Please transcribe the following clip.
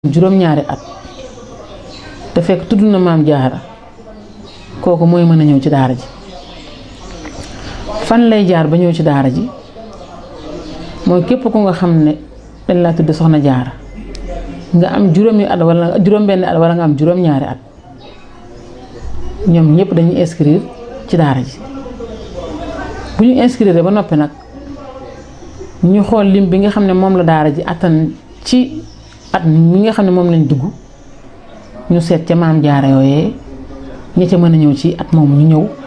juróom-ñaari at te fekk tudd na maam jaara kooku mooy mën a ñëw ci daara ji fan lay jaar ba ñëw ci daara ji mooy képp ku nga xam ne dañ laa tudd soxna jaara nga am juróomi at wala juróom-benn at wala nga am juróom-ñaari at ñoom ñëpp dañuy inscrire ci daara ji bu ñu inscrire ba noppi nag ñu xool lim bi nga xam ne moom la daara ji attan ci at mi nga xam ne moom lañ dugg ñu seet ca maam jaara yooyee ña ca mën a ñëw ci at moomu ñu ñëw